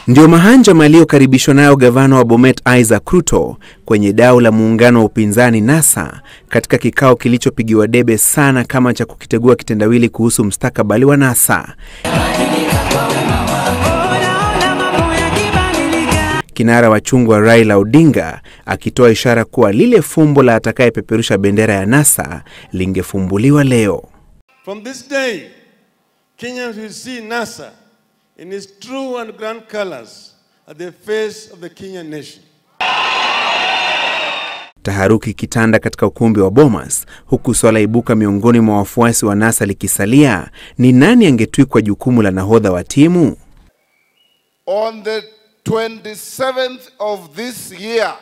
Ndio mahanjama aliyokaribishwa nayo gavana wa Bomet Isaac Ruto kwenye dau la muungano wa upinzani NASA katika kikao kilichopigiwa debe sana kama cha kukitegua kitendawili kuhusu mustakabali wa NASA. Kinara wa chungwa Raila Odinga akitoa ishara kuwa lile fumbo la atakayepeperusha bendera ya NASA lingefumbuliwa leo. From this day, Kenyans will see NASA in its true and grand colors at the face of the Kenyan nation. Taharuki kitanda katika ukumbi wa Bomas, huku swala ibuka miongoni mwa wafuasi wa NASA likisalia ni nani angetwikwa jukumu la nahodha wa timu. On the 27th of this year,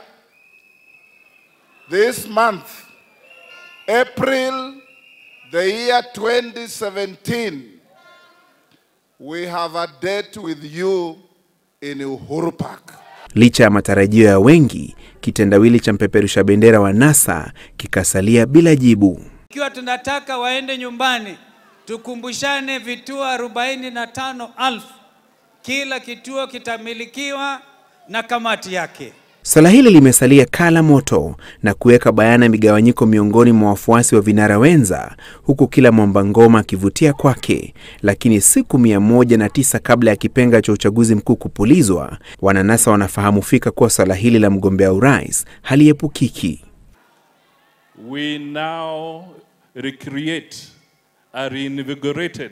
this month, April, the year 2017, we have a date with you in Uhuru Park. Licha ya matarajio ya wengi, kitendawili cha mpeperusha bendera wa NASA kikasalia bila jibu. Ikiwa tunataka waende nyumbani, tukumbushane vituo arobaini na tano elfu kila kituo kitamilikiwa na kamati yake. Swala hili limesalia kala moto na kuweka bayana migawanyiko miongoni mwa wafuasi wa vinara wenza, huku kila mwamba ngoma akivutia kwake. Lakini siku mia moja na tisa kabla ya kipenga cha uchaguzi mkuu kupulizwa, wananasa wanafahamu fika kuwa swala hili la mgombea urais haliepukiki. we now recreate a reinvigorated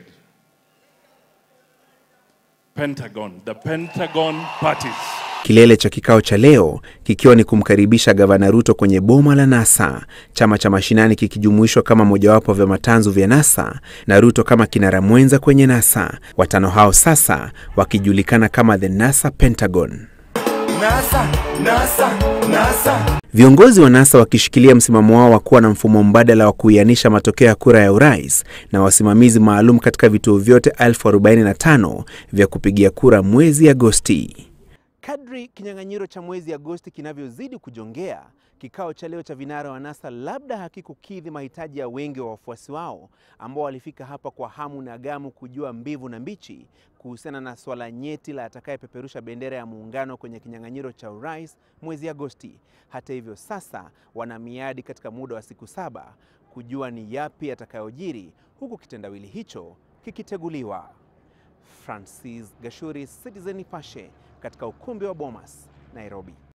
Pentagon, the Pentagon parties. Kilele cha kikao cha leo kikiwa ni kumkaribisha gavana Ruto kwenye boma la NASA, chama cha mashinani kikijumuishwa kama mojawapo vya matanzu vya NASA na Ruto kama kinara mwenza kwenye NASA. Watano hao sasa wakijulikana kama the NASA Pentagon. NASA, NASA, NASA. Viongozi wa NASA wakishikilia msimamo wao wa kuwa na mfumo mbadala wa kuianisha matokeo ya kura ya urais na wasimamizi maalum katika vituo vyote 1045 vya kupigia kura mwezi Agosti. Kadri kinyang'anyiro cha mwezi Agosti kinavyozidi kujongea, kikao cha leo cha vinara wa NASA labda hakikukidhi mahitaji ya wengi wa wafuasi wao ambao walifika hapa kwa hamu na gamu kujua mbivu na mbichi kuhusiana na swala nyeti la atakayepeperusha bendera ya muungano kwenye kinyang'anyiro cha urais mwezi Agosti. Hata hivyo, sasa wana miadi katika muda wa siku saba kujua ni yapi yatakayojiri, huku kitendawili hicho kikiteguliwa. Francis Gashuri, Citizen Nipashe, katika ukumbi wa Bomas, Nairobi.